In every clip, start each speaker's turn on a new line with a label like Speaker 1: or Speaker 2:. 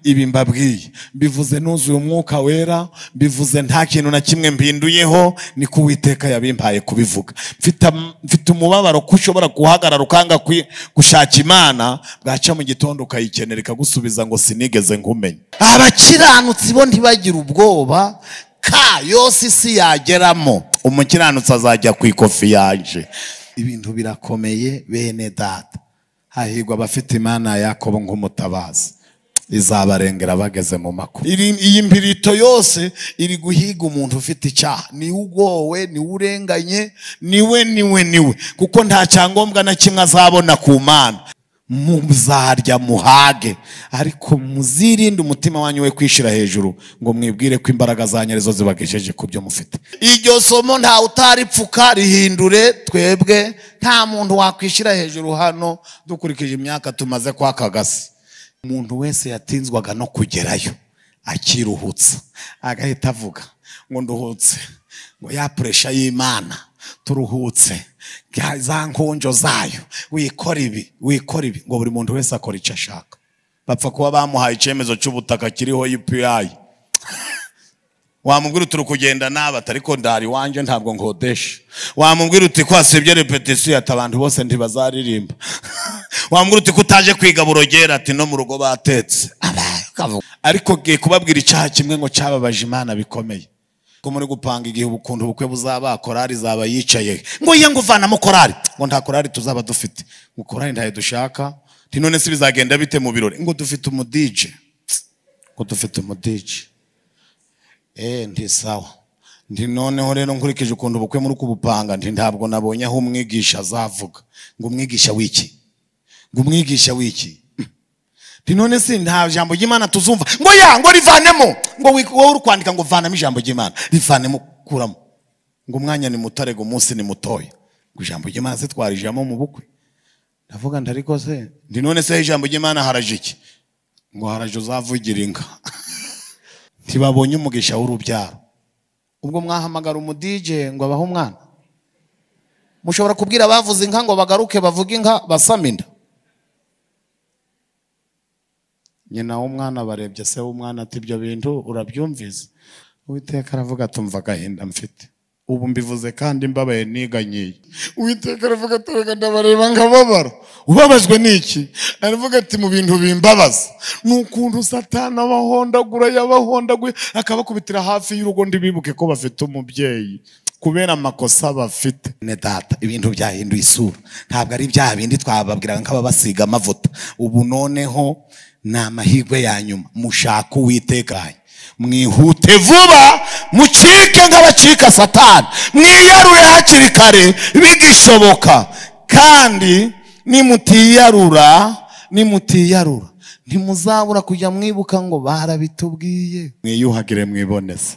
Speaker 1: ibi mbabwiye mbivuze nuzuye umwuka wera mbivuze nta kintu na kimwe mbinduyeho ni ko uwiteka yabimpaye kubivuga Mfite am- mfite umubabaro ko ushobora guhagarara ukanga kwi- gushaka imana bwaca mu gitondo ukayikenera ikagusubiza ngo sinigeze nkumenye abakiranutsi bo ntibagira ubwoba ka yose isi yageramo umukiranutsi azajya ku ikofi yaje ibintu birakomeye bene data hahirwa abafite imana ya yakobo nk'umutabazi izabarengera bageze mu makuba Iri- iyi mbirito yose iri guhiga umuntu ufite icyaha niwe ugowe niwe urenganye niwe niwe niwe kuko nta cyangombwa na kimwe azabona ku mana muzarya muhage ariko muzirinde umutima wanyu we kwishyira hejuru ngo mwibwire ko imbaraga za nyerezo zibagejeje ku byo mufite iryo somo nta utaripfuka rihindure twebwe nta muntu wakwishyira hejuru hano dukurikije imyaka tumaze kwakagasi umuntu wese yatinzwaga no kugerayo akiruhutsa agahita avuga ngo nduhutse ngo ya puresha y'imana turuhutse ya- za nkonjo zayo wikora ibi wikora ibi ngo buri muntu wese akora icyo ashaka bapfa kuba bamuhaye icyemezo cy'ubutaka kiriho UPI wamubwira uti uri kugenda nabi ati ariko ndari iwanjye ntabwo nkodesha wamubwira uti kwasibye repetisiyo ati abantu bose ntibazaririmba wamubwira uti ko utaje kwiga burogera ati no mu rugo batetse ariko ngiye kubabwira icyaha kimwe ngo cyababaje imana bikomeye ko muri gupanga igihe ubukuntu ubukwe buzaba korari zaba yicaye ngo ye ngo uvanamo korari ngo nta korari tuzaba dufite ngo korari ntayo dushaka nti none se bizagenda bite mu birori ngo dufite umudije ngo dufite umudije Eh, nti sawa nti noneho rero nkurikije ukuntu ubukwe muri kubupanga nti ntabwo nabonye aho umwigisha azavuga ngo umwigisha w'iki ngo umwigisha w'iki nti none si nta jambo ry'imana tuzumva ngo ya ngo rivanemo ngo wi- wowe uri kwandika ngo vanamo ijambo ry'imana rivanemo kuramo ngo umwanya ni mutare ngo umunsi ni mutoya ngo ijambo ry'imana se twarijamo mu bukwe ndavuga nti ariko se nti none se ijambo ry'imana haraje iki ngo haraje uzavugira inka ntibabonye umugisha w'urubyaro ubwo mwahamagara umudije ngo abahe umwana mushobora kubwira abavuze inka ngo bagaruke bavuge inka basame inda nyina w'umwana barebye se w'umwana ati ibyo bintu urabyumvise uwiteka aravuga atumva agahinda mfite ubu mbivuze kandi mbabaye niganyiye uwiteka aravuga atorega ndabareba nkababara ubabajwe n'iki aravuga ati mu bintu bimbabaza ni ukuntu satana abahondagura yabahondaguye akabakubitira hafi y'urugo ndibibuke ko bafite umubyeyi kubera amakosa bafite ne data ibintu byahinduye isura ntabwo ari bya bindi twababwiraga nk'ababasiga amavuta ubu noneho ni amahirwe ya nyuma mushaka uwitekanye mwihute vuba mucike nk'abacika satani mwiyarure hakiri kare bigishoboka kandi nimutiyarura nimutiyarura ntimuzabura kujya mwibuka ngo barabitubwiye mwiyuhagire mwiboneze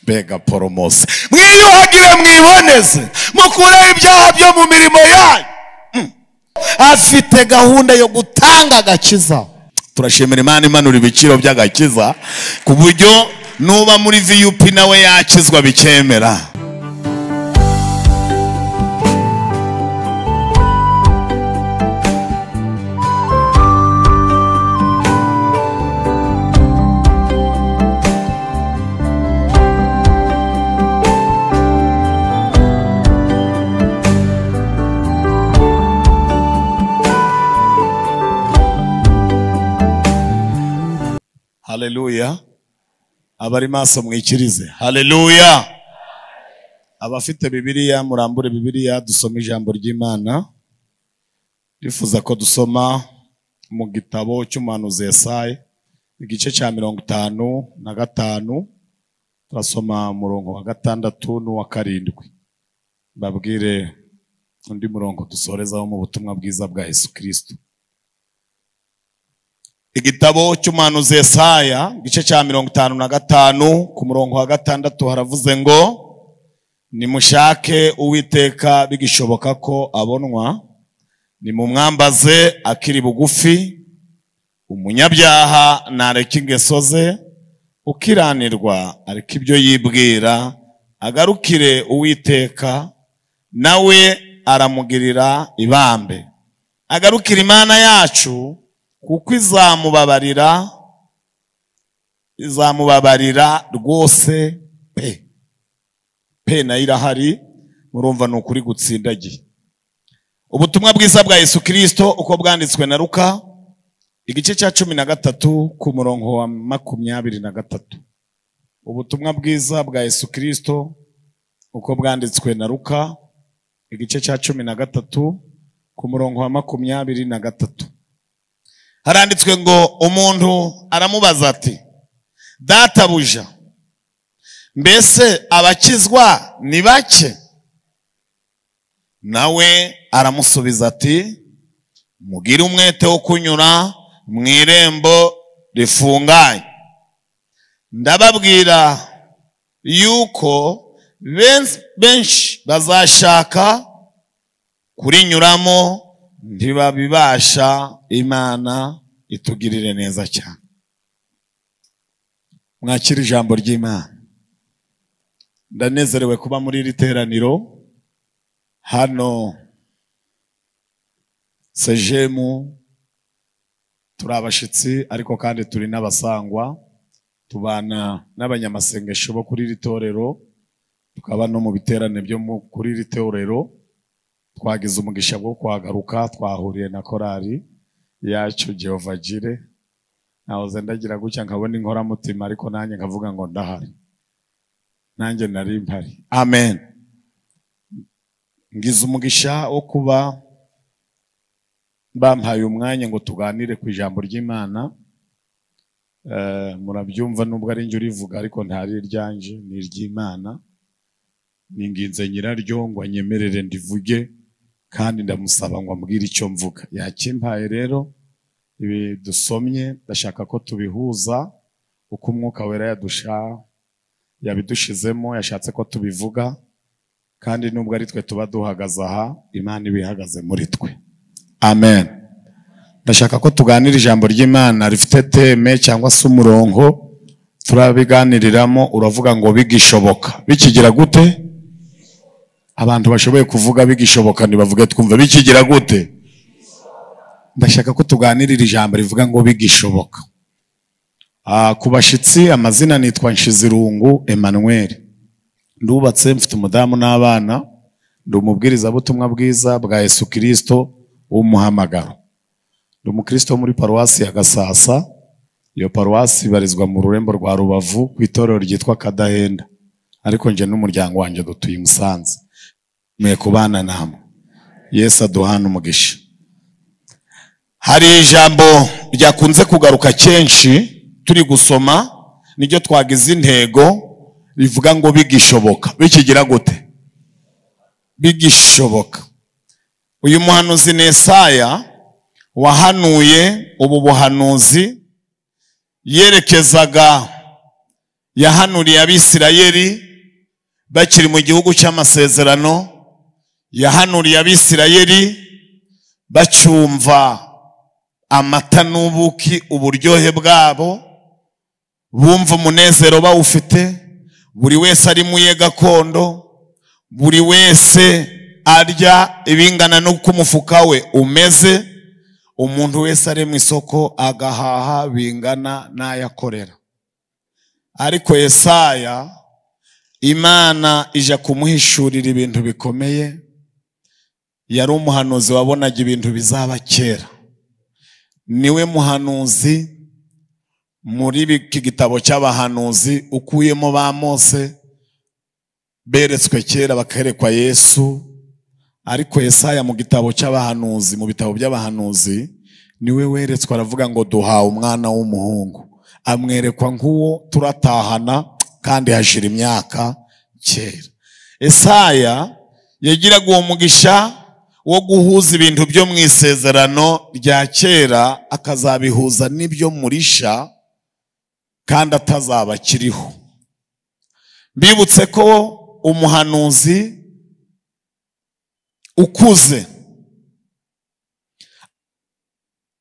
Speaker 1: mbega poromose mwiyuhagire mwiboneze mukureho ibyaha byo mu mirimo yanyu Mm. afite gahunda yo gutanga agakiza turashimira imana imanura ibiciro by'agakiza ku buryo nuba muri vup nawe yakizwa bikemera haleluya abari maso mwikirize haleluya abafite bibiliya murambure bibiliya dusome ijambo ry'imana rifuza ko dusoma mu gitabo cy'umuhanuzi Yesayi igice cya mirongo itanu na gatanu turasoma umurongo wa gatandatu n'uwa karindwi babwire undi murongo dusorezaho mu butumwa bwiza bwa yesu kirisito igitabo cy'umuhanuzi Yesaya igice cya mirongo itanu na gatanu ku murongo wa gatandatu haravuze ngo nimushake uwiteka bigishoboka ko abonwa nimumwambaze akiri bugufi umunyabyaha nareka ingeso ze ukiranirwa ariko ibyo yibwira agarukire uwiteka nawe aramugirira ibambe agarukire imana yacu kuko izamubabarira izamubabarira rwose pe pe nayo irahari murumva ni ukuri gutsindagiye ubutumwa bwiza bwa yesu kirisito uko bwanditswe na ruka igice cya cumi na gatatu ku murongo wa makumyabiri na gatatu ubutumwa bwiza bwa yesu kirisito uko bwanditswe na ruka igice cya cumi na gatatu ku murongo wa makumyabiri na gatatu haranditswe ngo umuntu aramubaza ati databuja mbese abakizwa ni bake nawe aramusubiza ati mugire umwete wo kunyura mu irembo rifunganye ndababwira yuko benshi- benshi bazashaka kurinyuramo ntibabibasha imana itugirire neza cyane mwakira ijambo ry'imana ndanezerewe kuba muri iri teraniro hano sejemu turi abashyitsi ariko kandi turi n'abasangwa tubana n'abanyamasengesho bo kuri iri torero tukaba no mu biterane byo mu- kuri iri torero twagize umugisha bwo kuhagaruka twahuriye na korali yacu Jehova Jire nahoze ndagira gutya nkabona inkoramutima ariko nanjye nkavuga ngo ndahari nanjye nari mpari amen ngize umugisha wo kuba bampaye umwanya ngo tuganire ku ijambo ry'imana Eh, murabyumva nubwo ari njye urivuga ariko ntari iryanje ni iry'imana ninginze nyiraryo ngo anyemerere ndivuge kandi ndamusaba ngo ambwire icyo mvuga yakimpaye rero ibi dusomye ndashaka ko tubihuza uko umwuka wera yadusha yabidushizemo yashatse ko tubivuga kandi nubwo ari twe tuba duhagaze aha imana iba ihagaze muri twe amen ndashaka ko tuganira ijambo ry'imana rifite teme cyangwa se umurongo turabiganiriramo uravuga ngo bigishoboka bikigira gute abantu bashoboye kuvuga bigishoboka ntibavuge twumva bikigira gute ndashaka ko tuganirira ijambo rivuga ngo bigishoboka Ah, ku bashyitsi amazina nitwa nshizirungu emmanuel ndubatse mfite umudamu n'abana ndi umubwirizabutumwa bwiza bwa yesu kirisito w'umuhamagaro ndi umukristo wo muri paruwasi ya gasasa iyo paruwasi ibarizwa mu rurembo rwa rubavu ku itorero ryitwa kadahenda ariko njye n'umuryango wanjye dutuye i musanze mwe kubana namwe yesu aduhana umugisha hari ijambo ryakunze kugaruka kenshi turi gusoma niryo twagize intego rivuga ngo bigishoboka bikigira gute bigishoboka uyu muhanuzi ni Yesaya wahanuye ubu buhanuzi yerekezaga yahanuriye abisirayeli bakiri mu gihugu cy'amasezerano yahanuriye abisirayeli bacyumva amata n'ubuki uburyohe bwabo bumva umunezero bawufite buri wese ari mu ye gakondo buri wese arya ibingana n'uko umufuka we umeze umuntu wese ari mu isoko agahaha bingana n'ayakorera ariko yesaya imana ija kumuhishurira ibintu bikomeye yari umuhanuzi wabonaga ibintu bizaba kera niwe muhanuzi muri iki gitabo cy'abahanuzi ukuyemo ba mose beretswe kera bakerekwa yesu ariko Yesaya mu gitabo cy'abahanuzi mu bitabo by'abahanuzi niwe weretswe aravuga ngo duhawe umwana w'umuhungu amwerekwa nk'uwo turatahana kandi hashira imyaka kera Yesaya yagiraga uwo mugisha wo guhuza ibintu byo mu isezerano rya kera akazabihuza n'ibyo murisha kandi atazaba akiriho bibutse ko umuhanuzi ukuze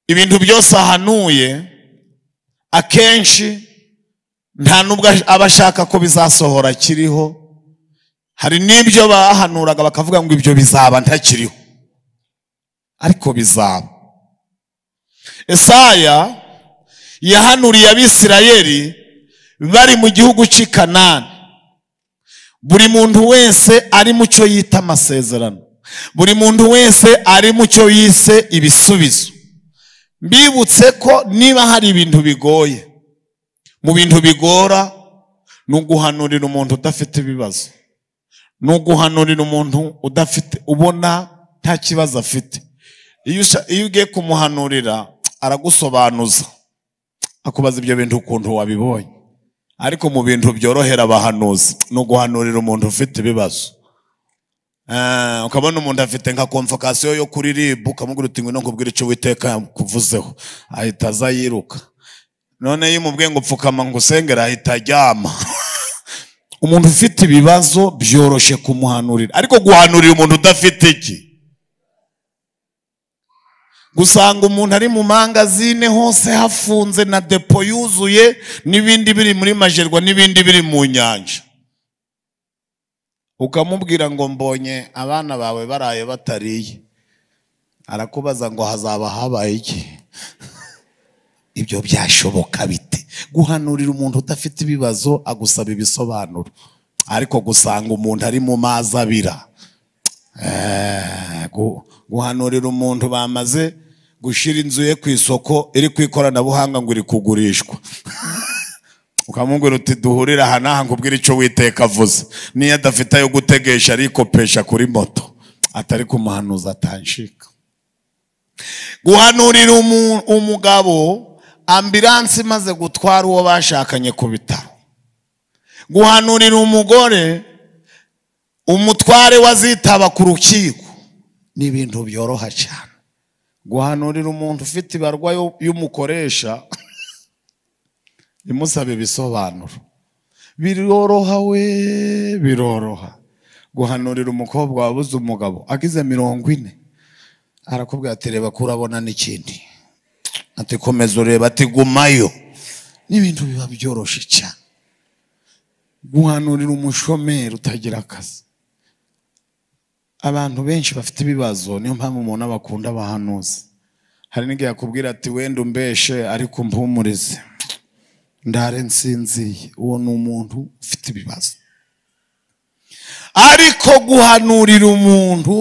Speaker 1: ibintu byose ahanuye akenshi nta n'ubwo aba ashaka ko bizasohora akiriho hari n'ibyo bahanuraga bakavuga ngo ibyo bizaba ntakiriho ariko bizaba Esaya yahanuriye abisirayeli bari mu gihugu cy'i kanani buri muntu wese ari mu cyo yita amasezerano buri muntu wese ari mu cyo yise ibisubizo mbibutse ko niba hari ibintu bigoye mu bintu bigora ni uguhanurira umuntu udafite ibibazo ni uguhanurira umuntu udafite ubona nta kibazo afite iyo usha- iyo ugiye kumuhanurira aragusobanuza akubaza ibyo bintu ukuntu wabibonye ariko mu bintu byorohera abahanuzi ni uguhanurira umuntu ufite ibibazo Eh, ukabona umuntu afite nka komvokasiyo yo kuri ribu ukamubwira uti ngwino nkubwire icyo witeka yakuvuzeho ahita aza yiruka none iyo umubwiye ngo pfukama ngo usengere ahita aryama umuntu ufite ibibazo byoroshye kumuhanurira ariko guhanurira umuntu udafite iki gusanga umuntu ari mu mangazine hose hafunze na depo yuzuye n'ibindi biri muri majerwa n'ibindi biri mu nyanja ukamubwira ngo mbonye abana bawe baraye batariye arakubaza ngo hazaba habaye iki ibyo byashoboka bite guhanurira umuntu udafite ibibazo agusaba ibisobanuro ariko gusanga umuntu ari mu mazi abira Eh, gu- guhanurira umuntu bamaze gushyira inzu ye ku isoko iri ku ikoranabuhanga ngo iri kugurishwa ukamubwira uti duhurire aha n'aha ngo ubwire icyo witeka avuze niyo adafite ayo gutegesha arikopesha kuri moto atari kumuhanuza atanshika guhanurira umu- umugabo ambiranse imaze gutwara uwo bashakanye ku bitaro guhanurira umugore umutware wazitaba ku rukiko ni ibintu byoroha cyane guhanurira umuntu ufite ibarwa yo- y'umukoresha imusaba ibisobanuro biroroha we biroroha guhanurira umukobwa wabuze umugabo agize mirongo ine arakubwira ati reba ko urabona n'ikindi ati komeza ureba ati gumayo n'ibintu biba byoroshye cyane guhanurira umushomeri utagira akazi abantu benshi bafite ibibazo niyo mpamvu umuntu aba akunda abahanuzi hari n'igihe yakubwira ati wenda umbeshe ariko umpumurize ndare nsinziye uwo ni umuntu ufite ibibazo ariko guhanurira umuntu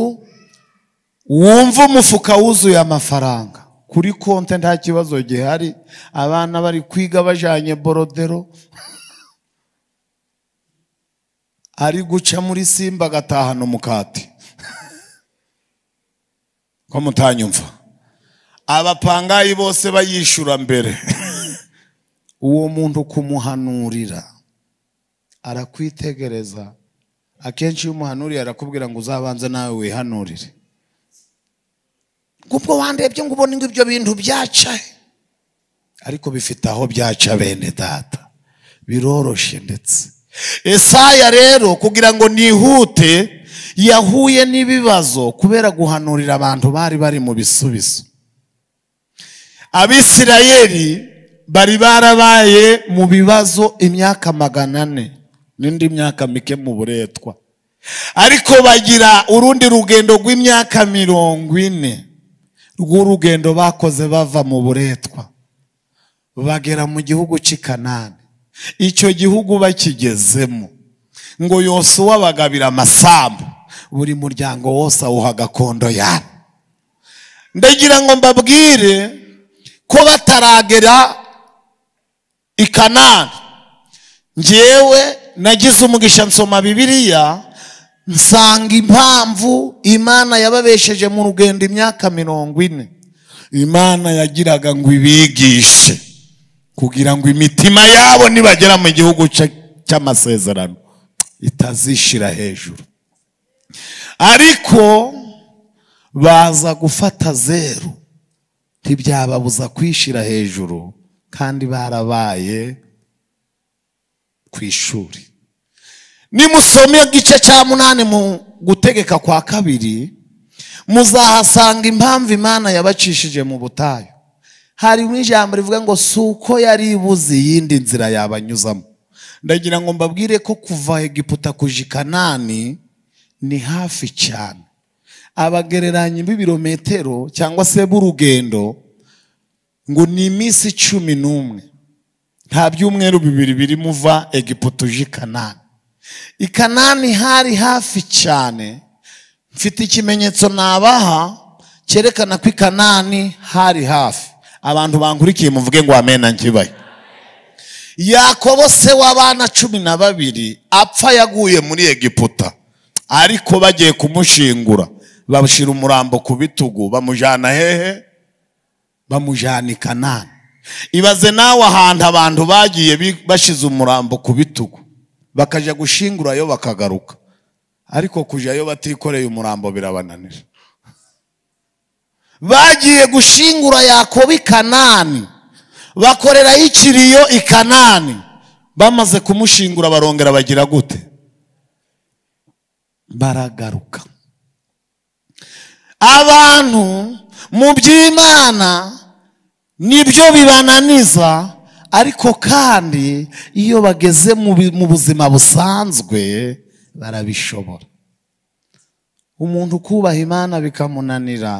Speaker 1: wumva umufuka wuzuye amafaranga kuri konti nta kibazo gihari abana bari kwiga bajanye borodero ari guca muri simba agatahana umukati ko mutanyumva abapangayi bose bayishyura mbere uwo muntu kumuhanurira arakwitegereza akenshi iyo umuhanuriye arakubwira ngo uzabanze nawe wihanurire ubwo wandebye ngo ubone ngo ibyo bintu byaca he? ariko bifite aho byaca bene data biroroshye ndetse esaya rero kugira ngo nihute yahuye n'ibibazo kubera guhanurira abantu bari bari mu bisubizo abisirayeli bari barabaye mu bibazo imyaka magana ane n'indi myaka mike mu buretwa ariko bagira urundi rugendo rw'imyaka mirongo ine rw'urugendo bakoze bava mu buretwa bagera mu gihugu cy'i kanani icyo gihugu bakigezemo ngo yosuwa bagabira amasambu buri muryango wose awuha gakondo yabo ndagira ngo mbabwire ko bataragera i kanani njyewe nagize umugisha nsoma bibiliya nsanga impamvu imana yababesheje mu rugendo imyaka mirongo ine imana yagiraga ngo ibigishe kugira ngo imitima yabo nibagera mu gihugu cya- cy'amasezerano itazishira hejuru ariko baza gufata zeru ntibyababuza kwishira hejuru kandi barabaye ku ishuri nimusome igice cya munani mu gutegeka kwa kabiri muzahasanga impamvu imana yabacishije mu butayu harimo ijambo rivuga ngo si uko yari ibuze iyindi nzira yabanyuzamo ndagira ngo mbabwire ko kuva egiputa kuja i kanani ni hafi cyane abagereranya b'ibirometero cyangwa se b'urugendo ngo ni iminsi cumi n'umwe nta byumweru bibiri biri muva egiputa uje i kanani i kanani hari hafi cyane mfite ikimenyetso nabaha cyerekana ko i kanani hari hafi abantu bankurikiye muvuge ngo amena nkibaye yakobo se w'abana cumi na babiri apfa yaguye muri egiputa ariko bagiye kumushingura bashyira umurambo ku bitugu bamujyana hehe bamujyana i kanani ibaze nawe ahantu abantu bagiye bi- bashyize umurambo ku bitugu bakajya gushingurayo bakagaruka ariko kujyayo batikoreye umurambo birabananira bagiye gushingura yakobo i kanani bakorerayo ikiriyo i kanani bamaze kumushingura barongera bagira gute baragaruka abantu mu by'imana nibyo bibananiza ariko kandi iyo bageze mu bi- mu buzima busanzwe barabishobora umuntu kubaha imana bikamunanira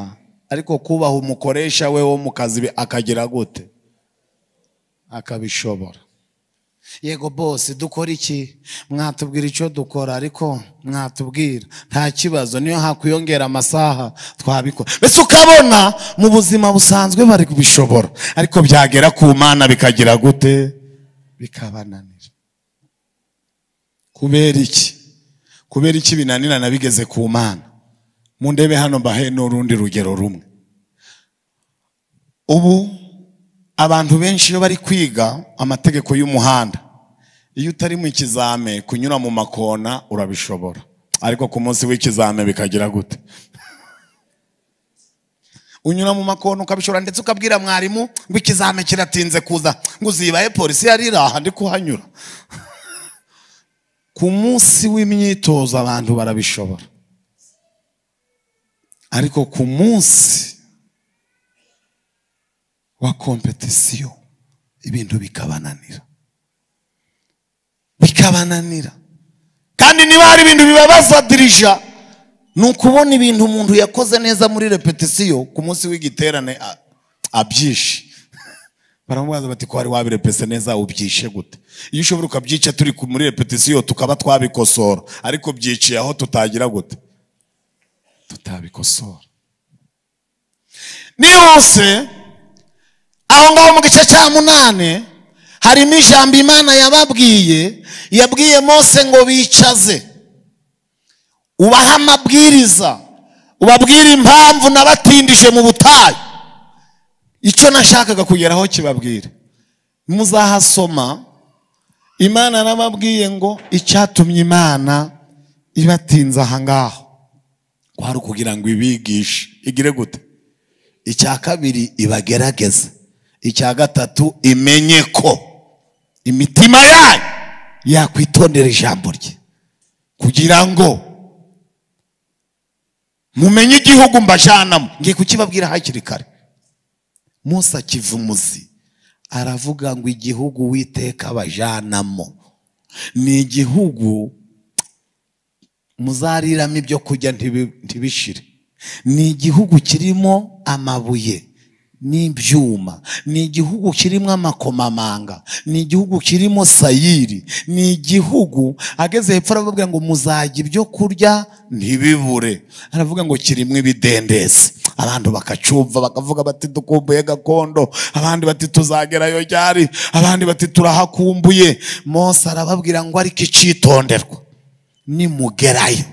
Speaker 1: ariko kubaha umukoresha we wo mu kazi bi- akagira gute akabishobora yego bose dukora iki mwatubwira icyo dukora ariko mwatubwira nta kibazo niyo hakwiyongera amasaha twabikora mbese ukabona mu buzima busanzwe bari kubishobora ariko byagera ku mana bikagira gute bikabananira kubera iki kubera iki binanirana bigeze ku mana mu ndebe hano mbahe n'urundi rugero rumwe ubu abantu benshi iyo bari kwiga amategeko y'umuhanda iyo utari mu ikizame kunyura mu makona urabishobora ariko ku munsi w'ikizame bikagira gute unyura mu makona ukabishobora ndetse ukabwira mwarimu ngo ikizame kiratinze kuza ngo uzibaye polisi yari iri aha ndi kuhanyura ku munsi w'imyitozo abantu barabishobora ariko ku munsi wa kompetisiyo ibintu bikabananira bikabananira kandi niba hari ibintu bibabaza dirija ni ukubona ibintu umuntu yakoze neza muri repetisiyo ku munsi w'igiterane a- abyishe baramubaza bati ko wari wabirepese neza ubyishe gute iyo ushobora ukabyica turi ku- muri repetisiyo tukaba twabikosora ariko byiciye aho tutagira gute tutabikosora nihuse aho ngaho mu gice cya munani harimo ijambo imana yababwiye yabwiye mose ngo bicaze ubahe amabwiriza ubabwire impamvu nabatindije mu butayu icyo nashakaga kugeraho kibabwire muzahasoma imana yarababwiye ngo icyatumye imana ibatinza aha ngaho kwari ukugira ngo ibigishe igire gute icya kabiri ibagerageze icya gatatu imenye ko imitima yayo yakwitondera ijambo rye kugira ngo mumenye igihugu mbajyanamo ngiye kukibabwira hakiri kare Mose akiva umuzi aravuga ngo igihugu witeka abajanamo ni igihugu muzariramo ibyo kurya ntibi- ntibishire ni igihugu kirimo amabuye n'ibyuma ni igihugu kirimo amakomamanga ni igihugu kirimo sayiri ni igihugu ageze hepfo aravuga ngo muzajya ibyo kurya ntibibure aravuga ngo kirimo ibidendezi abantu bakacumva bakavuga bati dukumbuye gakondo abandi bati tuzagerayo ryari abandi bati turahakumbuye mose arababwira ngo ariko icitonderwa nimugerayo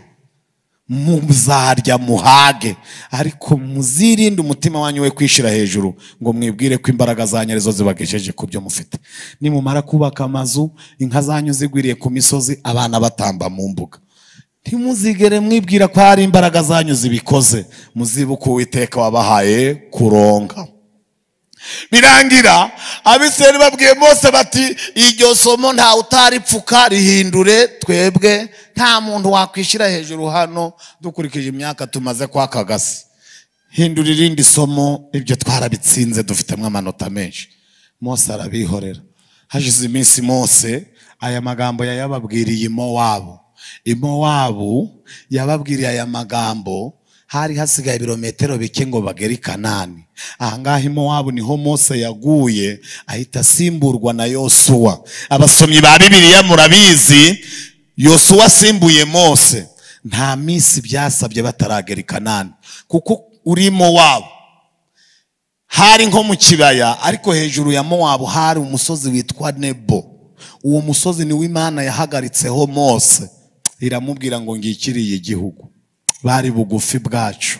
Speaker 1: muzarya muhage ariko muzirinde umutima wanyu we kwishira hejuru ngo mwibwire ko imbaraga zanyu arizo zibagejeje ku byo mufite nimumara kubaka amazu inka zanyu zigwiriye ku misozi abana batamba mu mbuga ntimuzigere mwibwira ko hari imbaraga zanyu zibikoze muzibuke uwiteka wabahaye kuronka birangira abisirayeli babwiye mose bati iryo somo nta utaripfuka rihindure twebwe nta muntu wakwishyira hejuru hano dukurikije imyaka tumaze kwakagasi hindura irindi somo ibyo twarabitsinze dufitemo amanota menshi mose arabihorera hashize iminsi mose aya magambo yayababwiriye i mowabu i mowabu yababwiriye aya magambo hari hasigaye ibirometero bike ngo bagere i kanani ahangaha i mowabu niho mose yaguye ahita asimburwa na yosuwa abasomyi ba bibiliya murabizi yosuwa asimbuye mose nta minsi byasabye bataragera i kanani kuko uri mowabu hari nko mu kibaya ariko hejuru ya mowabu hari umusozi witwa nebo uwo musozi niwo imana yahagaritseho mose iramubwira ngo ngikiriye igihugu bari bugufi bwacu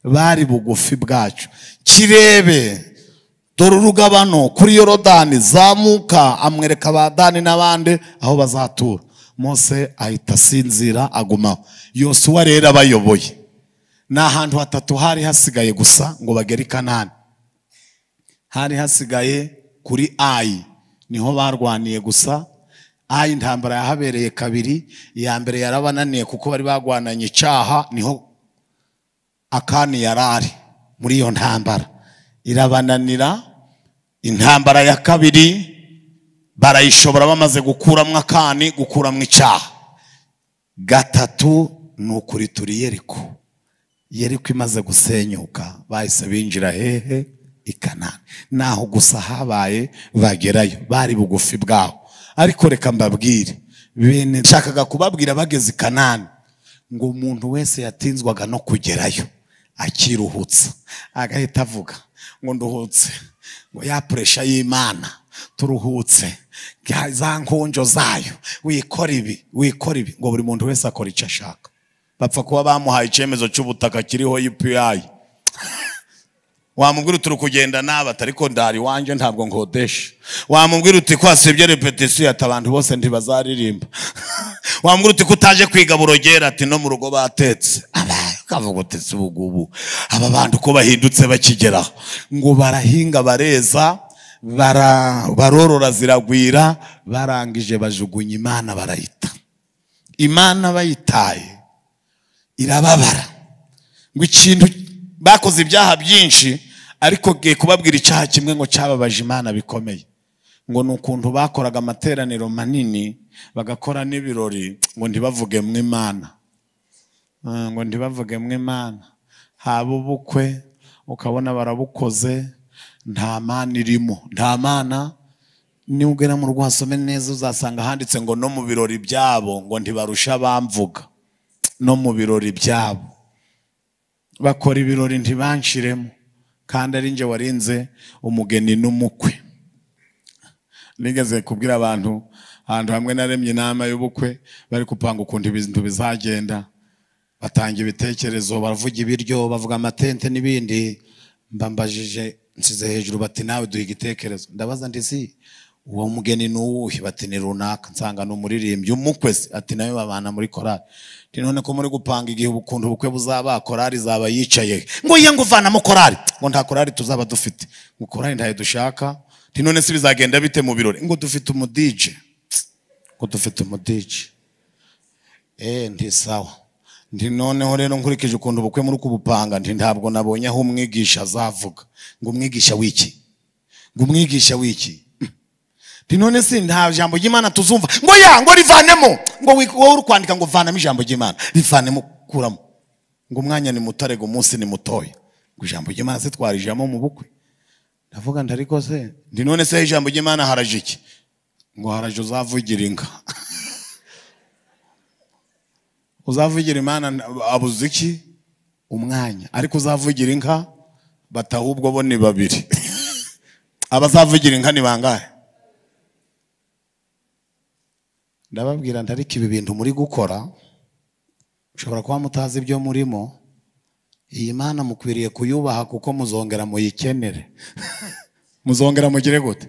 Speaker 1: bari bugufi bwacu kirebe dore urugabano kuri yorodani zamuka amwereka ba dani n'abandi aho bazatura mose ahita asinzira agumaho yosuwa rero abayoboye ni ahantu hatatu hari hasigaye gusa ngo bagere i kanani hari hasigaye kuri ayi niho barwaniye gusa ayi intambara yahabereye kabiri iya mbere yarabananiye kuko bari bagwananye icyaha niho akani yari ari muri iyo ntambara irabananira intambara ya kabiri barayishobora bamaze gukuramo akani gukuramo icyaha gatatu ni ukuri turi yeriko yeriko imaze gusenyuka bahise binjira hehe i kanani naho gusa habaye bagerayo bari bugufi bwaho ariko reka mbabwire bene nshakaga kubabwira bageze i kanani ngo umuntu wese yatinzwaga no kugerayo akiruhutsa agahita avuga ngo nduhutse ngo ya puresha y'imana turuhutse za nkonjo zayo wikora ibi wikora ibi ngo buri muntu wese akora icyo ashaka bapfa kuba bamuhaye icyemezo cy'ubutaka kiriho yupiyayi wamubwira uti uri kugenda n'aba ariko ndari iwanjye ntabwo nkodesha wamubwira uti kwasibye repetisiyo ati abantu bose ntibazaririmba wamubwira uti ko utaje kwiga burogera ati no mu rugo batetse ukavuga uti si ubu aba bantu uko bahindutse bakigeraho ngo barahinga bareza barorora ziragwira barangije bajugunya imana barayita imana bayitaye irababara ngo ikintu bakoze ibyaha byinshi ariko ngiye kubabwira icyaha kimwe ngo cyababaje imana bikomeye ngo ni ukuntu bakoraga amateraniro manini bagakora n'ibirori ngo ntibavuge mu imana ngo ntibavuge mu imana haba ubukwe ukabona barabukoze nta mana irimo nta mana niba ugera mu rugo wasome neza uzasanga handitse ngo no mu birori byabo ngo ntibarusha abamvuga no mu birori byabo bakora ibirori ntibanshiremo kandi ari njye warinze umugeni n'umukwe nigeze kubwira abantu ahantu hamwe naremye inama y'ubukwe bari gupanga ukuntu ibintu bizagenda batanga ibitekerezo baravuga ibiryo bavuga amatente n'ibindi mbambajije nsize hejuru bati nawe duha igitekerezo ndabaza ndisi uwo mugeni ni uwuhe bati ni runaka nsanga ni umuririmbyi umukwe se ati nawe babana muri korari none ko muri gupanga igihe ukuntu ubukwe buzaba korari izaba yicaye ngo ye ngo uvanamo korari ngo nta korari tuzaba dufite ngo korari ntayo dushaka none se bizagenda bite mu birori ngo dufite umudije ngo dufite umudije eee ntisawa noneho rero nkurikije ukuntu ubukwe muri kubupanga ntabwo nabonye aho umwigisha azavuga ngo umwigisha w'iki ngo umwigisha w'iki none si nta jambo ry'imana tuzumva ngo ya ngo rivanemo ngo wowe uri kwandika ngo vanamo ijambo ry'imana rivanemo kuramo ngo umwanya ni mutare ngo umunsi ni mutoya ngo ijambo ry'imana se twarijamo mu bukwe ndavuga ndariko se ndi none se ijambo ry'imana haraje iki ngo haraje uzavugira inka uzavugira imana abuze iki umwanya ariko uzavugira inka batahubwo bo ni babiri abazavugira inka ni bangahe ndababwira ntariko ibi bintu muri gukora mushobora kuba mutazi ibyo murimo iyi mana mukwiriye kuyubaha kuko muzongera muyikenere muzongera mugire gute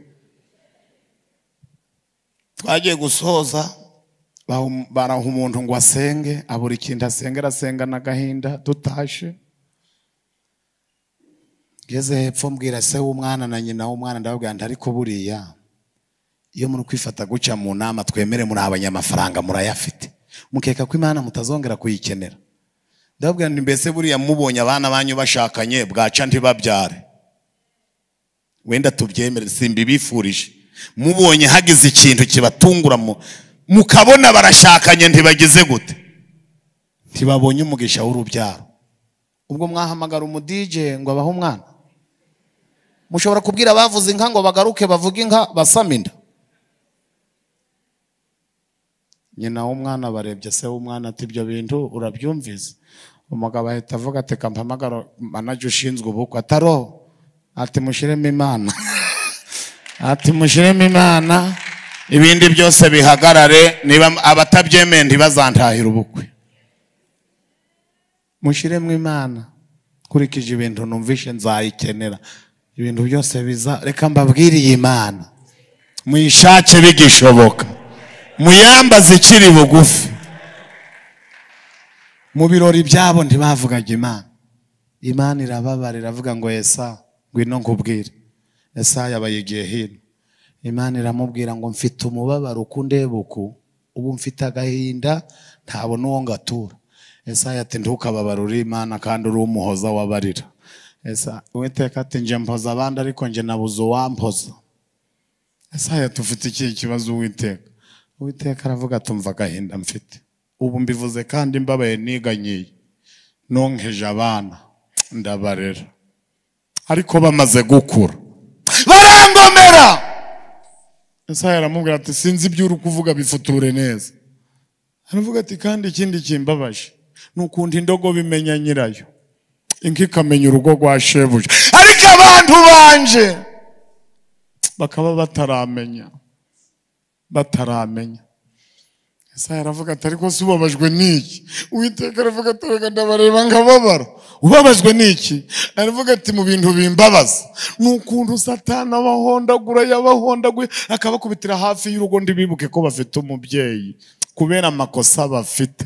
Speaker 1: twagiye gusoza baraha umuntu ngo asenge abura ikintu asenga arasenga n'agahinda dutashe ngeze hepfo mbwira se w'umwana na nyina w'umwana ndababwira ntariko buriya iyo muri kwifata guca mu nama twemere muri abanyamafaranga murayafite mukeka ko imana mutazongera kuyikenera ndababwira ni mbese buriya mubonye abana banyu bashakanye bwaca ntibabyare wenda tubyemere simbibifurije mubonye hagize ikintu kibatungura mukabona barashakanye ntibagize gute ntibabonye umugisha w'urubyaro ubwo mwahamagara umudije ngo abahe umwana mushobora kubwira abavuze inka ngo bagaruke bavuge inka basame inda nyina w'umwana barebye se w'umwana ati ibyo bintu urabyumvise umugabo ahita avuga ati kampamagara manaje ushinzwe ubukwe ataro ati mushyiremo imana ati mushyiremo imana ibindi byose bihagarare niba abatabyemeye ntibazantahire ubukwe mushyiremo imana nkurikije ibintu numvishe nzayikenera ibintu byose biza reka mbabwire iyi mana muyishake bigishoboka muyambaze ikiri bugufi mu birori byabo ntibavugaga imana imana irababara iravuga ngo esa ngwino nkubwire esa yabaye igihe hino imana iramubwira ngo mfite umubabaro uku ndeba uku ubu mfite agahinda ntabona uwo ngatura esaya ati ntukababare uri imana kandi uri umuhoza wabarira esa uwiteka ati njye mpoza abandi ariko njye nabuze uwampoza esaya tufite ikihe kibazo uwiteka uwiteka aravuga atumva agahinda mfite ubu mbivuze kandi mbabaye niganyiye nonkeje abana ndabarera ariko bamaze gukura barangomera esaya aramubwira ati sinzi ibyo uri kuvuga bifuture neza aravuga ati kandi ikindi kimbabaje ni ukuntu indogobe imenya nyirayo inka ikamenya urugo rwa shebuja ariko abantu banje bakaba bataramenya bataramenya Esaya aravuga ati ariko se ubabajwe n'iki uwiteka aravuga ati reka ndabareba nkababara ubabajwe n'iki aravuga ati mu bintu bimbabaza ni ukuntu satana abahondagura yabahondaguye akabakubitira hafi y'urugo ndi bibuke ko bafite umubyeyi kubera amakosa bafite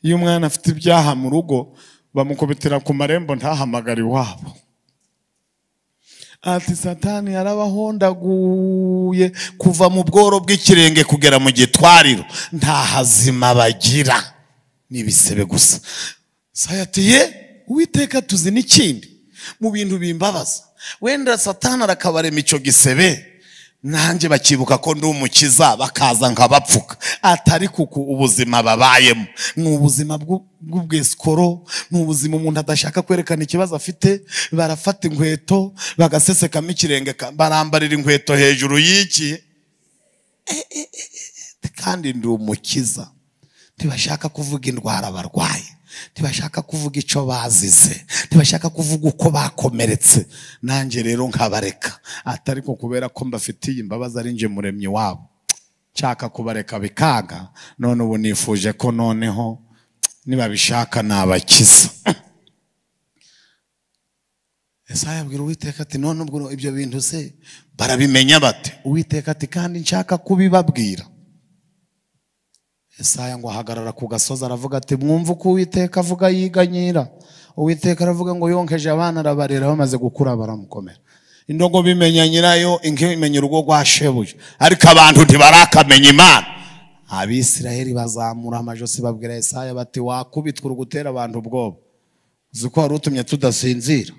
Speaker 1: iyo umwana afite ibyaha mu rugo bamukubitira ku marembo ntahamagare iwabo ati satani yarabahondaguye kuva mu bworo bw'ikirenge kugera mu gitwariro nta hazima bagira ni ibisebe gusa saya ati ye uwiteka tuzi n'ikindi mu bintu bimbabaza wenda satani arakabarema icyo gisebe nanjye bakibuka ko ndi umukiza bakaza nkabapfuka atari kuko ubuzima babayemo ni ubuzima bw'u- bw'ubwesikoro ni ubuzima umuntu adashaka kwerekana ikibazo afite barafata inkweto bagasesekamo ikirenge ka- barambarira inkweto hejuru y'iki Eh, eh, eh, eh, kandi ndi umukiza ntibashaka kuvuga indwara barwaye ntibashaka kuvuga icyo bazize ntibashaka kuvuga uko bakomeretse nanjye rero nkabareka atari ko kubera ko mbafitiye imbabazi ari nje muremyi wabo nshaka kubareka bikaga none ubu nifuje ko noneho nibabishaka nabakiza Esaya abwira uwiteka ati none ubwo ibyo bintu se barabimenya bate uwiteka ati kandi nshaka kubibabwira Esaya ngo ahagarara ku gasozi aravuga ati mwumva uko uwiteka avuga yiganyira uwiteka aravuga ngo yonkeje abana arabarera bamaze gukura baramukomera indogo bimenya nyirayo inka imenya urugo rwa shebuja ariko abantu ntibarakamenya imana abisiraheli bazamura amajosi babwira Esaya bati wakubitwa uri gutera abantu ubwoba uzi ko wari utumye tudasinzira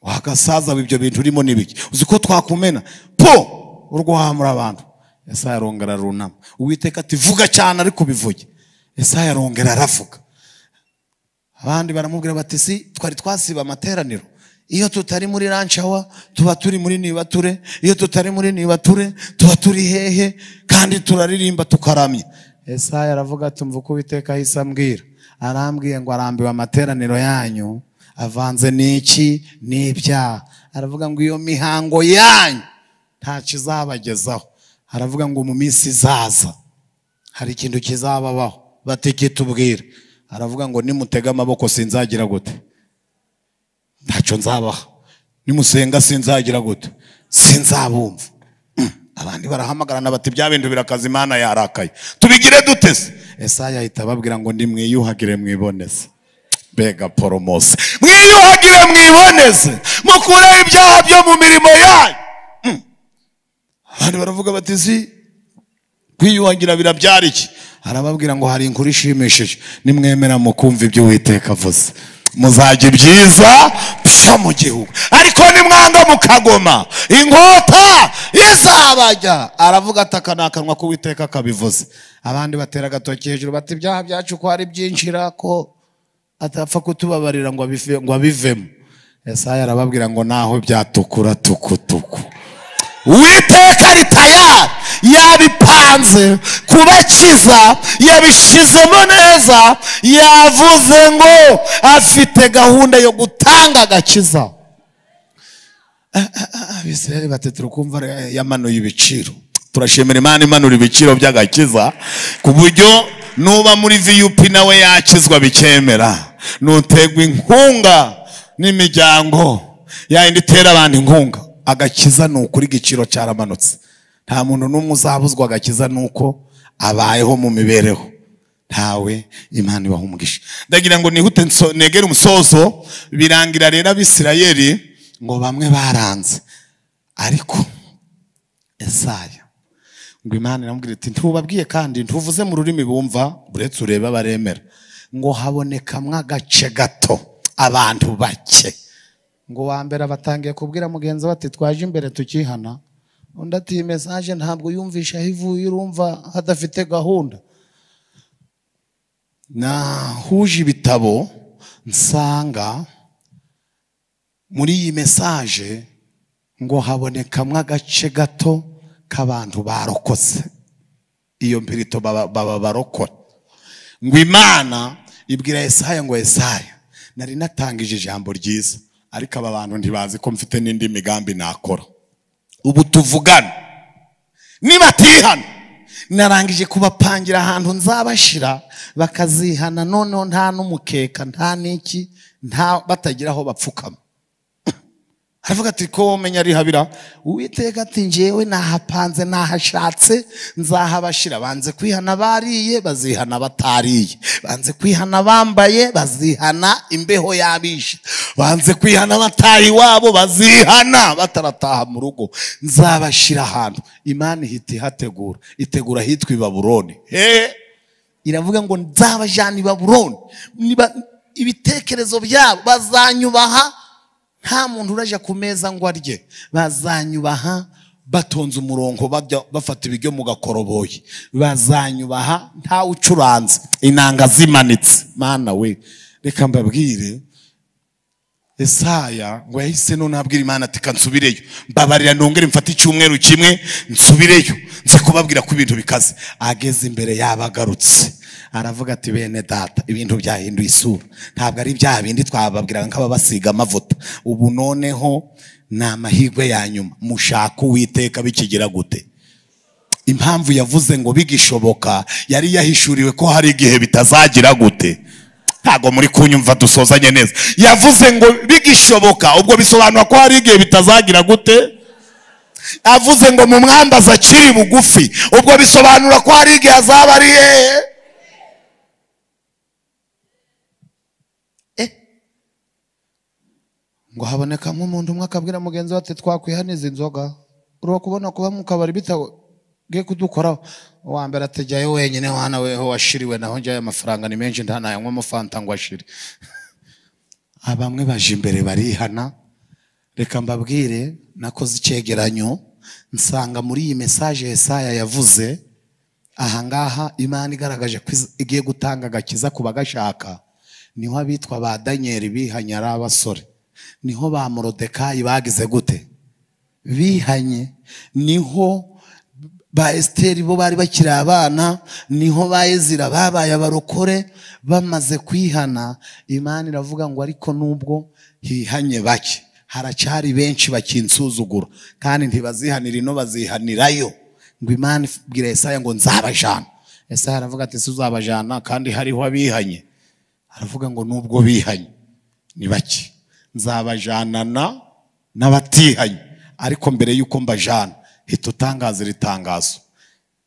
Speaker 1: wagasaza ibyo bintu urimo n'ibiki uzi ko twakumena po urwo wahamura abantu esaya arongera arunama uwiteka ati vuga cyane ariko ubivuge esaya arongera aravuga abandi baramubwira bati si twari twasiba amateraniro iyo tutari muri ranshawa tuba turi muri nibature iyo tutari muri nibature tuba turi hehe kandi turaririmba tukaramya esaya aravuga ati mva uko uwiteka ahise ambwira arambwiye ngo arambiwe amateraniro yanyu avanze n'iki n'ibyaha aravuga ngo iyo mihango yanyu nta kizabagezaho aravuga ngo mu minsi izaza hari ikintu kizababaho batikitubwira aravuga ngo nimutega amaboko sinzagira gute ntacyo nzabaha nimusenga sinzagira gute sinzabumva Mm. abandi barahamagarana bati bya bintu birakaza imana yarakaye tubigire dute se esaya ahita ababwira ngo nimwiyuhagire mwiboneze mbega poromose mwiyuhagire mwiboneze mukureho ibyaha byo mu mirimo yanyu Mm. abandi baravuga bati zi kwiyuhagira birabyara iki arababwira ngo hari inkuru ishimishije nimwemera mukumva ibyo uwiteka avuze muzajya ibyiza pfa mu gihugu ariko nimwanga mukagoma inkota izabajya aravuga ataka akanwa k'uwiteka akabivuze abandi batera agatoki hejuru bati ibyaha byacu ko ari byinshi irako atapfa kutubabarira ngo abive- ngo abivemo yesaya arababwira ngo naho byatukura tukutuku uwiteka ari tayari yabipanze kubakiza yabishizemo neza yavuze ngo afite gahunda yo gutanga agakiza abisirayeli bati turikumva re- yamanuye ibiciro turashimira imana imanura ibiciro by'agakiza ku buryo nuba muri vup nawe yakizwa bikemera nuterwa inkunga n'imiryango yayindi itera abantu inkunga agakiza ni ukuri igiciro cyaramanutse nta muntu n'umwe uzabuzwa agakiza ni uko abayeho mu mibereho ntawe imana ibaha umugisha ndagira ngo nihute nso- negere umusozo birangira rero abisirayeli ngo bamwe baranze ariko esaya ngo imana iramubwira iti ntubabwiye kandi ntuvuze mu rurimi bumva uretse urebe abaremera ngo habonekamwo agace gato abantu bake ngo wa mbere abatangiye kubwira mugenzi we ati twaje imbere tukihana undi ati iyi mesaje ntabwo yumvisha aho ivuye urumva hadafite gahunda nahuje ibitabo nsanga muri iyi mesaje ngo habonekamwo agace gato k'abantu barokotse iyo mpirito baba baba barokora ngo imana ibwira Yesaya ngo Yesaya nari natangije ijambo ryiza ariko aba bantu ntibazi ko mfite n'indi migambi nakora ubu tuvugana nibatihana narangije kubapangira ahantu nzabashira bakazihana noneho nta n'umukeka nta n'iki nta batagira aho bapfukama aravuga ati ko wamenya rihabira uwiteka ati njyewe nahapanze nahashatse nzahabashira banze kwihana bariye bazihana batariye banze kwihana bambaye bazihana imbeho yabishe banze kwihana bataye iwabo bazihana batarataha mu rugo nzabashira ahantu imana ihita ihategura itegura ahitwa i baburoni hehe iravuga ngo nzabajyana i baburoni Niba- ibitekerezo byabo bazanyubaha nta muntu urajya ku meza ngo arye bazanyubaha batonze umurongo bajya bafata ibiryo mu gakoroboyi bazanyubaha ntawe ucuranze inanga zimanitse mana we reka mbabwire Esaya ngo yahise none abwira Imana ati "Ka nsubireyo mbabarira nongere mfate icyumweru kimwe nsubireyo nze kubabwira ko ibintu bikaze ageze imbere yabagarutse aravuga ati bene data ibintu byahinduye isura ntabwo ari bya bindi twababwiraga nk'ababasiga amavuta ubu noneho ni amahirwe ya nyuma mushaka uwiteka bikigira gute impamvu yavuze ngo bigishoboka yari yahishuriwe ko hari igihe bitazagira gute ntabwo muri kunyumva dusozanye neza yavuze ngo bigishoboka ubwo bisobanura ko hari igihe bitazagira gute avuze ngo mu mwambaza akiri bugufi ubwo bisobanura ko hari igihe azaba ari hehe Eh. ngo habonekamo umuntu umwe akabwira mugenzi we ati twakwihaniza inzoga ureba kubona kuba mu kabari bitagiye kudukoraho uwa mbere atajyayo wenyine wana weho washiriwe naho njyayo amafaranga ni menshi nta nayanywamo fanta ngo ashire abamwe baje imbere barihana reka mbabwire nakoze icyegeranyo nsanga muri iyi mesaje Yesaya yavuze ahangaha imana igaragaje ko iz- igiye gutanga agakiza ku bagashaka niho abitwa ba daniyeli bihanye ari abasore niho ba morodekayi bagize gute bihanye niho ba esiteri bo bari bakiri abana niho ba ezira babaye abarokore bamaze kwihana imana iravuga ngo ariko nubwo hihanye bake haracyari benshi bakinsuzugura kandi ntibazihanira ino bazihanirayo ngo imana ibwira Yesaya ngo nzabajana Yesaya aravuga ati si uzabajana kandi hariho abihanye aravuga ngo nubwo bihanye ni bake nzabajanana n'abatihanye ariko mbere y'uko mbajana hita utangaza iri tangazo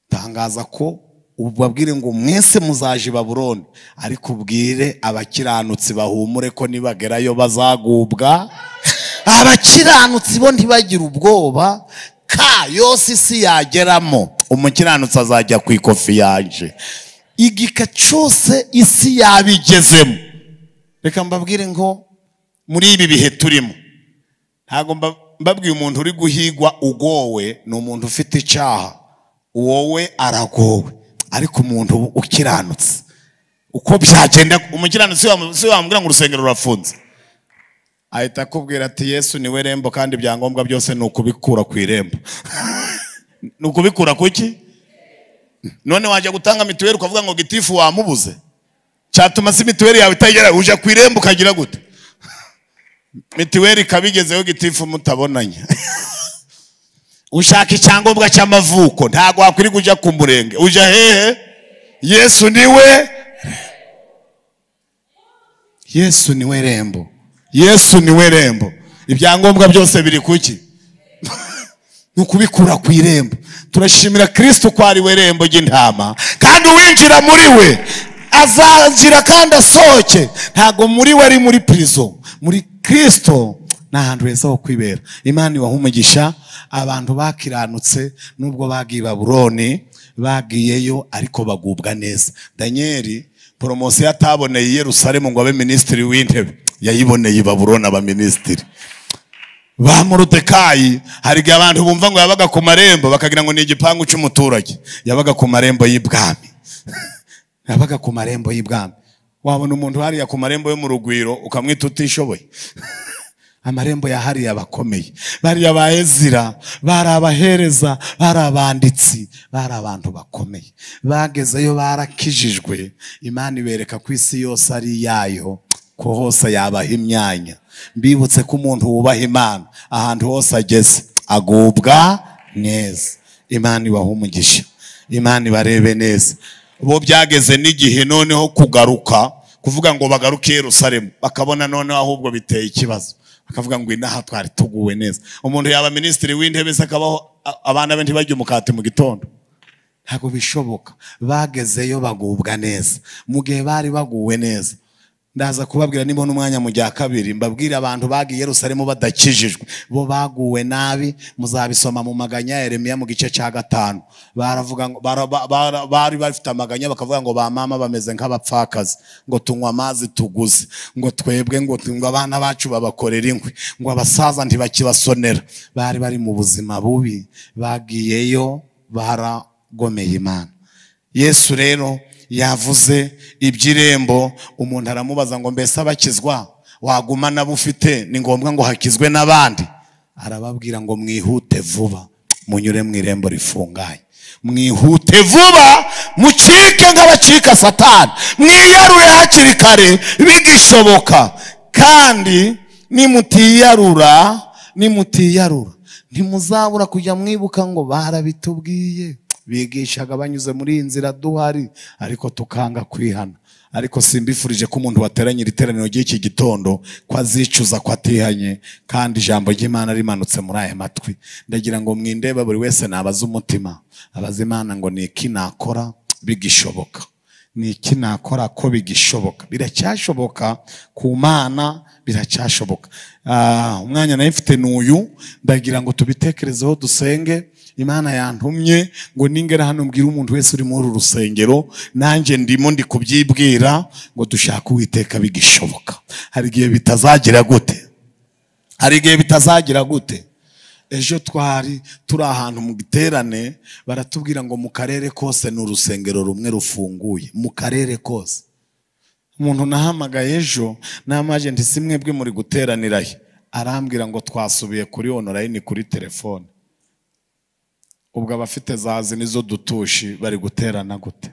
Speaker 1: tangaza ko ubabwire ngo mwese muzaje i baburoni ariko ubwire abakiranutsi bahumure ko nibagerayo bazagubwa abakiranutsi bo ntibagire ubwoba ka yose isi yageramo umukiranutsi azajya ku ikofi yanjye igika cyose isi yabigezemo reka mbabwire ngo muri ibi bihe turimo ntabwo mba- mbabwiye umuntu uri guhigwa ugowe ni umuntu ufite icyaha wowe aragowe ariko umuntu ukiranutse uko byagenda umukiranutsi wa- si wamubwira ngo urusengero rurafunze ahita akubwira ati yesu niwe rembo kandi ibyangombwa byose ni ukubikura ku irembo ni ukubikura kuki none wajya gutanga mituweli ukavuga ngo gitifu wamubuze cyatuma se mituweli yawe itagera ujya ku irembo ukagira gute mituweli ikaba igezeho gitifu mutabonanye ushaka icyangombwa cy'amavuko ntabwo wakwiriye kujya ku murenge ujya hehe yesu niwe yesu niwe rembo yesu niwe rembo ibyangombwa byose biri kuki ni ukubikura ku irembo turashimira kirisito ko ari we rembo ry'intama kandi uwinjira muri we azanjira kandi asohoke ntabwo muri we ari muri pirizo muri kirisito ni ahantu heza ho kwibera imana ibaha umugisha abantu bakiranutse nubwo bagiye i baburoni bagiyeyo ariko bagubwa neza danyeli poromosiyo ataboneye i yerusalemu ngo abe minisitiri w'intebe yayiboneye i baburoni aba minisitiri ba morodekayi hari igihe abantu bumva ngo yabaga ku marembo bakagira ngo ni igipangu cy'umuturage yabaga ku marembo y'ibwami yabaga ku marembo y'ibwami wabona umuntu hariya ku marembo yo mu rugwiro ukamwita utishoboye amarembo ya hariya aba akomeye bariya ba ezira bari abahereza bari abanditsi bari abantu bakomeye bagezeyo barakijijwe imana ibereka ko isi yose ari iyayo ko hose yabaha imyanya mbibutse ko umuntu wubaha imana ahantu hose ageze agubwa neza imana ibaha umugisha imana ibarebe neza bo byageze n'igihe noneho kugaruka kuvuga ngo bagaruke i yerusalemu bakabona noneho ahubwo biteye ikibazo bakavuga ngo inaha twari tuguwe neza umuntu yaba minisitiri w'intebe se akabaho a- abana be ntibajye umukati mu gitondo ntabwo bishoboka bagezeyo bagubwa neza mu gihe bari baguwe neza ndaza kubabwira niba n'umwanya mu bya kabiri mbabwire abantu bagiye i yerusalemu badakijijwe bo baguwe nabi muzabisoma mu maganya ya Yeremiya mu gice cya gatanu baravuga ngo bara- ba- bara- bari bafite amaganya bakavuga ngo ba mama bameze nk'abapfakazi ngo tunywa amazi tuguze ngo twebwe ngo tu- ngo abana bacu babakorera inkwi ngo abasaza ntibakibasonera bari bari mu buzima bubi bagiyeyo baragomeye imana yesu rero yavuze iby'irembo umuntu aramubaza ngo mbese abakizwa waguma nabo ufite ni ngombwa ngo hakizwe n'abandi arababwira ngo mwihute vuba munyure mu irembo rifunganye mwihute vuba mucike nk'abacika satani mwiyarure hakiri kare bigishoboka kandi nimutiyarura nimutiyarura ntimuzabura kujya mwibuka ngo barabitubwiye bigishaga banyuze muri iyi nzira duhari ariko tukanga kwihana ariko simbifurije ko umuntu wateranye iri teraniro ry'iki gitondo ko azicuza ko atihanye kandi ijambo ry'imana rimanutse muri aya matwi ndagira ngo mwindebe buri wese nabaze umutima abaze imana ngo ni iki nakora bigishoboka ni iki nakora ko bigishoboka biracyashoboka ku mana biracyashoboka Ah, umwanya nayo mfite ni uyu ndagira ngo tubitekerezeho dusenge imana yantumye ngo ningera hano mbwire umuntu wese uri muri uru rusengero nanjye ndimo ndi kubyibwira ngo dushake uwiteka bigishoboka hari igihe bitazagira gute hari igihe bitazagira gute ejo twari turi ahantu mu giterane baratubwira ngo mu karere kose ni urusengero rumwe rufunguye mu karere kose umuntu nahamagaye ejo n'amajenti si mwebwe muri guteranira he arambwira ngo twasubiye kuri onorayini kuri telefone ubwo abafite zazi nizo dutushi bari guterana gute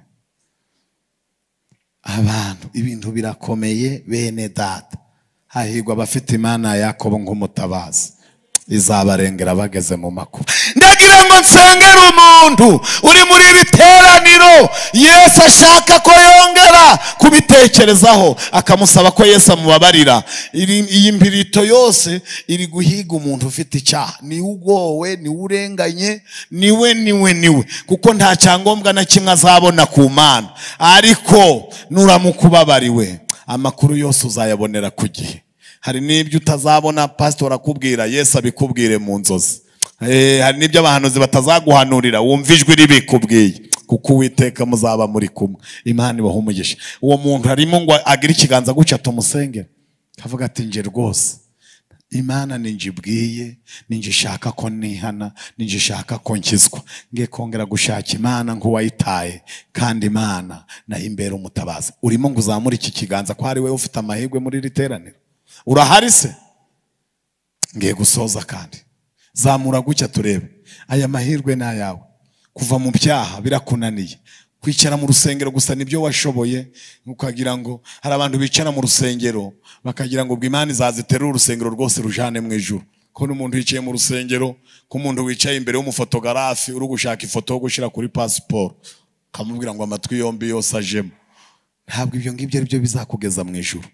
Speaker 1: abantu ibintu birakomeye bene data hahirwa abafite imana ya yakobo nk'umutabazi izabarengera bageze mu makuba ndagira ngo nsengere umuntu uri muri ibi teraniro yesu ashaka ko yongera kubitekerezaho akamusaba ko yesu amubabarira Iri- iyi mbirito yose iri guhiga umuntu ufite icyaha niwe ugowe niwe urenganye niwe niwe niwe kuko nta cyangombwa na kimwe azabona ku mana ariko nuramuka ubabariwe amakuru yose uzayabonera ku gihe hari n'ibyo utazabona pasitori akubwira yesu abikubwire mu nzozi Eh, hari n'ibyo abahanuzi batazaguhanurira wumva ijwi ribikubwiye kuko uwiteka muzaba muri kumwe imana ibaha umugisha uwo muntu harimo ngo agire ikiganza gutya tumusengere akavuga ati nje rwose imana ninjye ibwiye ninjye ishaka ko nihana ninjye ishaka ko nkizwa ngiye kongera gushaka imana nk'uwayitaye kandi imana nayo imbera umutabaza urimo ngo uzamure iki kiganza ko ari wowe ufite amahirwe muri iri teraniro urahari se ngiye gusoza kandi zamura gutya turebe aya mahirwe ni ayawe kuva mu byaha birakunaniye kwicara mu rusengero gusa nibyo washoboye ukagira ngo hari abantu bicara mu rusengero bakagira ngo ubwo imana izaziterura urusengero rwose rujane mu ijuru ko n'umuntu wicaye mu rusengero ko umuntu wicaye imbere y'umufotogarafi uri gushaka ifoto yo gushyira kuri pasiporo ukamubwira ngo amatwi yombi yose ajemo ntabwo ibyo ngibyo ari byo bizakugeza mu ijuru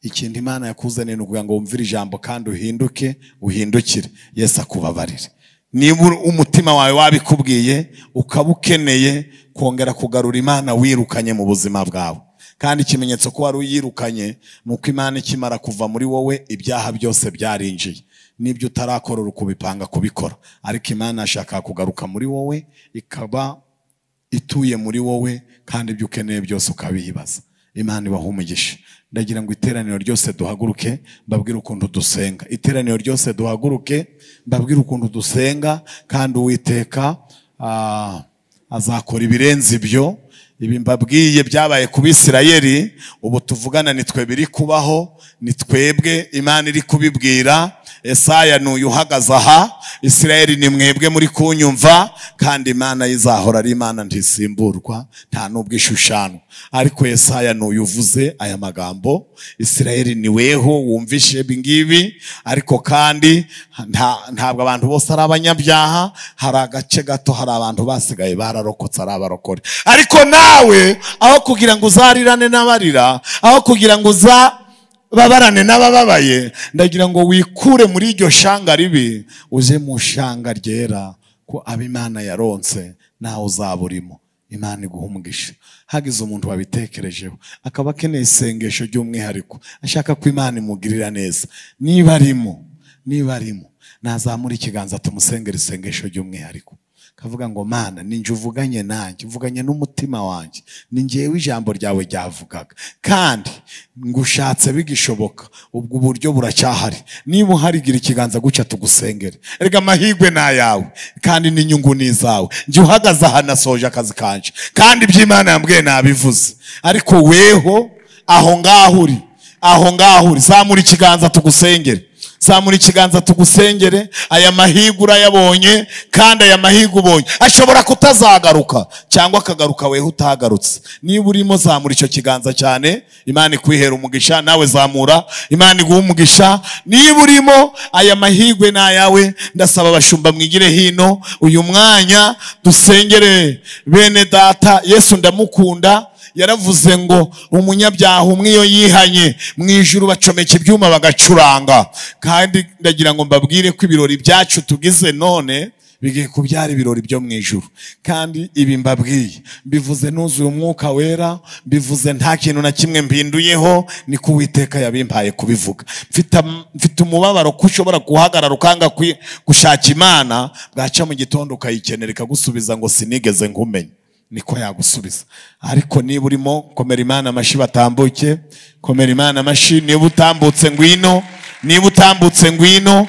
Speaker 1: ikintu imana yakuzaniye ni ukugira ngo wumvire ijambo kandi uhinduke uhindukire yesu akubabarire niba umutima wawe wabikubwiye ukaba ukeneye kongera kugarura imana wirukanye mu buzima bwawe kandi ikimenyetso ko wari uyirukanye ni uko imana ikimara kuva muri wowe ibyaha byose byarinjiye n'ibyo utarakora uri kubipanga kubikora ariko imana yashaka kugaruka muri wowe ikaba ituye muri wowe kandi ibyo ukeneye byose ukabiyibaza imana ibaha umugisha ndagira ngo iteraniro ryose duhaguruke mbabwire ukuntu dusenga iteraniro ryose duhaguruke mbabwire ukuntu dusenga kandi uwiteka ah, azakora ibirenze ibyo ibi mbabwiye byabaye ku bisirayeli ubu tuvugana nitwe biri kubaho ni twebwe imana iri kubibwira esaya ni uyu uhagaze aha isirayeli ni mwebwe muri kunyumva kandi imana ye izahora ari imana ntisimburwa nta n'ubwo ishushanwa ariko esaya ni uyu uvuze aya magambo isirayeli ni weho wumvishe ibi ngibi ariko kandi nta- ntabwo abantu bose ari abanyabyaha hari agace gato hari abantu basigaye bararokotse ari abarokore ariko nawe aho kugira ngo uzarirane n'abarira aho kugira ngo uza babarane n'abababaye ndagira ngo wikure muri iryo shanga ribi uze mu shanga ryera ko aba imana yaronse nawe uzaba urimo imana iguha umugisha hagize umuntu wabitekerejeho akaba akeneye isengesho ry'umwihariko ashaka ko imana imugirira neza niba arimo niba arimo nazamura ikiganza tumusengera isengesho ry'umwihariko kavuga ngo mana ni njye uvuganye nanjye uvuganye n'umutima wanjye ni njyewe ijambo ryawe ryavugaga kandi ngushatse bigishoboka ubwo buryo buracyahari niba uhari gira ikiganza gutya tugusengere erega amahirwe ni ayawe kandi n'inyungu ni izawe njye uhagaze aha nasoje akazi kanje kandi iby'imana yambwiye nabivuze ariko weho aho ngaho uri aho ngaho uri zamura ikiganza tugusengere zamura ikiganza tugusengere aya mahirwe urayabonye kandi aya mahirwe ubonye ashobora kutazagaruka cyangwa akagaruka weho utagarutse niba urimo zamura icyo kiganza cyane imana ikwihera umugisha nawe zamura imana iguha umugisha niba urimo aya mahirwe ni ayawe ndasaba abashumba mwigire hino uyu mwanya dusengere bene data yesu ndamukunda yaravuze ngo umunyabyaha umwe iyo yihanye mu ijuru bacomeka ibyuma bagacuranga kandi ndagira ngo mbabwire ko ibirori byacu tugize none bigiye kubyara ibirori byo mu ijuru kandi ibi mbabwiye mbivuze nuzuye umwuka wera mbivuze nta kintu na kimwe mbinduyeho ni ko uwiteka yabimpaye kubivuga mfite am- mfite umubabaro ko ushobora guhagarara ukanga kwi- gushaka imana bwaca mu gitondo ukayikenera ikagusubiza ngo sinigeze nkumenye niko yagusubiza ariko niba urimo komera imana amashyi batambuke komera imana amashyi niba utambutse ngwino niba utambutse ngwino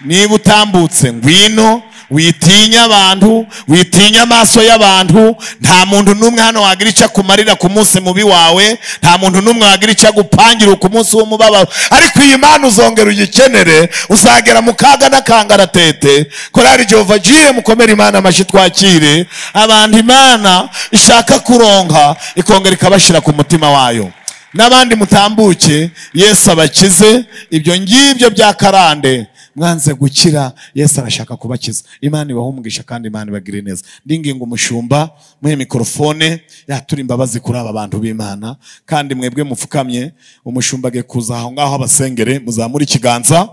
Speaker 1: niba utambutse ngwino witinya abantu witinya amaso y'abantu nta muntu n'umwe hano wagira icyo akumarira ku munsi mubi wawe nta muntu n'umwe wagira icyo agupangira ku munsi w'umubabaro ariko iyi mana uzongera uyikenere uzagera mu kaga n'akangara tete korari jehova jire mukomere imana amashyi twakire abantu imana ishaka kuronka ikongera ikabashyira ku mutima wayo n'abandi mutambuke yesu abakize ibyo ngibyo bya karande mwanze gukira yesu arashaka kubakiza imana ibahumugisha kandi imana ibagire neza ndinginga umushumba muri mikorofone yatura imbabazi kuri aba bantu b'imana kandi mwebwe mupfukamye umushumba agiye kuza aho ngaho abasengere muzamure ikiganza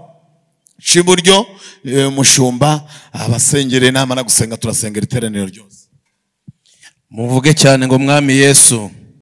Speaker 1: cy'iburyo eh, umushumba abasengere namara gusenga turasengera iteraniro ryose
Speaker 2: muvuge cyane ngo mwami yesu